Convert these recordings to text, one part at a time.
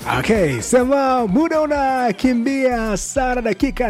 Okay, sema muda unakimbia sana, dakika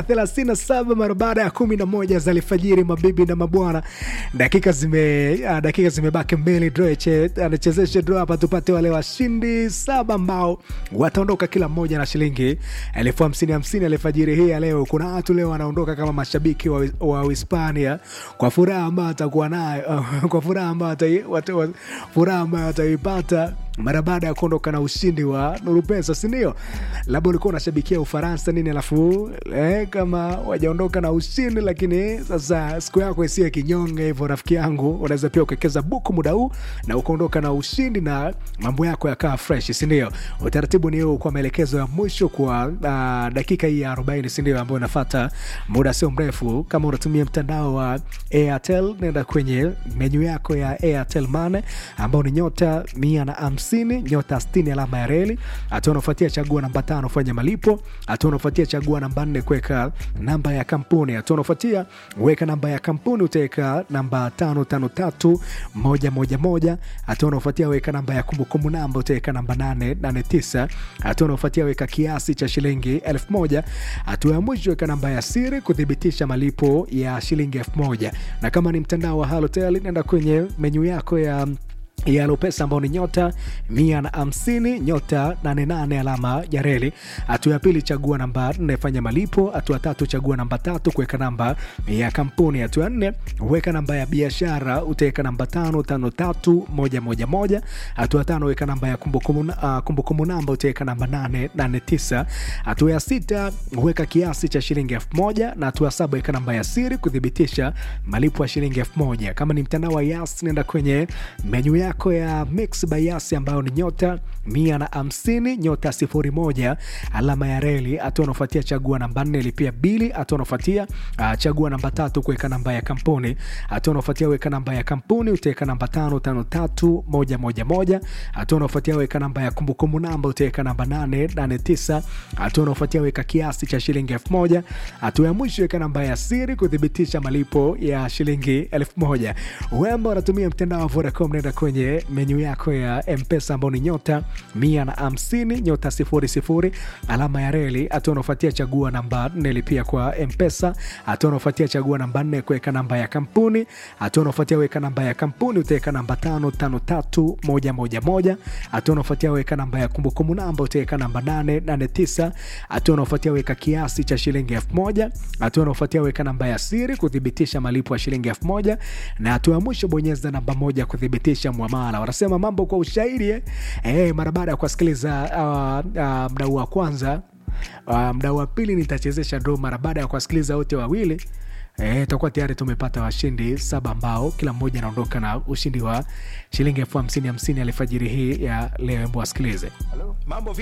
37 mara baada ya 11 za alfajiri, mabibi na mabwana, dakika zime uh, dakika zimebaki mbili. Droche anachezesha draw hapa, tupate wale washindi saba ambao wataondoka kila mmoja na shilingi elfu hamsini hamsini alfajiri hii ya leo. Kuna watu leo wanaondoka kama mashabiki wa, wa Hispania kwa furaha ambayo atakuwa nayo uh, kwa furaha ambayo watai- wata- wa- furaha ambayo wataipata mara baada ya kuondoka na ushindi wa Nuru Pesa, si ndio? Labda ulikuwa unashabikia Ufaransa nini, alafu eh, kama wajaondoka na ushindi, lakini sasa siku yako isiye kinyonge hivyo, rafiki yangu, unaweza pia ukekeza buku muda huu na ukaondoka na ushindi na mambo yako yakaa fresh, si ndio? Utaratibu ni huu, kwa maelekezo ya mwisho kwa uh, dakika hii ya 40, si ndio, ambayo inafuata muda sio mrefu. Kama unatumia mtandao wa Airtel, nenda kwenye menyu yako ya Airtel Money ambao ni nyota mia na hamsini nyota sitini alama ya reli. Hatua unafuatia chagua namba tano fanya malipo. Hatua unafuatia chagua namba nne kuweka namba ya kampuni. Hatua unafuatia weka namba ya kampuni, utaweka namba tano tano tatu moja moja moja. Hatua unafuatia weka namba ya kumbukumbu namba, utaweka namba nane nane tisa. Hatua unafuatia weka kiasi cha shilingi elfu moja. Hatua ya mwisho weka namba ya siri kuthibitisha malipo ya shilingi elfu moja. Na kama ni mtandao wa Halotel, nenda kwenye menyu yako ya ya Lopesa ambao ni nyota mia na hamsini nyota nane nane alama ya reli. Hatua ya pili chagua namba nne fanya malipo. Hatua tatu chagua namba tatu kuweka namba ya kampuni. Hatua ya nne weka namba ya biashara, utaweka namba tano tano tatu moja moja moja. Hatua tano weka namba ya kumbukumbu uh, kumbukumbu namba, utaweka namba nane nane tisa. Hatua ya sita weka kiasi cha shilingi elfu moja na hatua ya saba weka namba ya siri kuthibitisha malipo ya shilingi elfu moja. Kama ni mtandao wa Yas nenda kwenye menyu yako ya Mix by Yas ambayo ni nyota mia na hamsini nyota sifuri moja alama ya reli. Hatua unafuatia chagua namba nne lipia bili. Hatua unafuatia uh, chagua namba tatu kuweka namba ya kampuni. Hatua unafuatia weka namba ya kampuni, utaweka namba tano tano tatu moja moja moja. Hatua unafuatia weka namba ya kumbukumbu namba, utaweka namba nane nane tisa. Hatua unafuatia weka kiasi cha shilingi elfu moja. Hatua ya mwisho weka namba ya siri kuthibitisha malipo ya shilingi elfu moja. Wemba unatumia mtandao wa Vodacom, nenda kwenye menyu yako ya Mpesa ambao ni nyota mia na hamsini nyota sifuri sifuri alama ya reli. Hatua unaofuatia chagua namba nne lipia kwa Mpesa. Hatua unaofuatia chagua namba nne kuweka namba ya kampuni. Hatua unaofuatia weka namba ya kampuni, utaweka namba tano tano tatu moja moja moja. Hatua unaofuatia weka namba ya kumbukumbu namba, utaweka namba nane nane tisa. Hatua unaofuatia weka kiasi cha shilingi elfu moja. Hatua unaofuatia weka namba ya siri kuthibitisha malipo ya shilingi elfu moja na hatua ya mwisho bonyeza namba moja kuthibitisha mwamala. Wanasema mambo kwa ushahidi eh? Eh, mara baada ya kuwasikiliza uh, uh, mdau wa kwanza uh, mdau wa pili nitachezesha draw mara baada ya kuwasikiliza wote wawili Eh, tutakuwa tayari tumepata washindi saba ambao kila mmoja anaondoka na ushindi wa shilingi elfu hamsini hamsini alfajiri hii ya leo. Hebu wasikilize. Mambo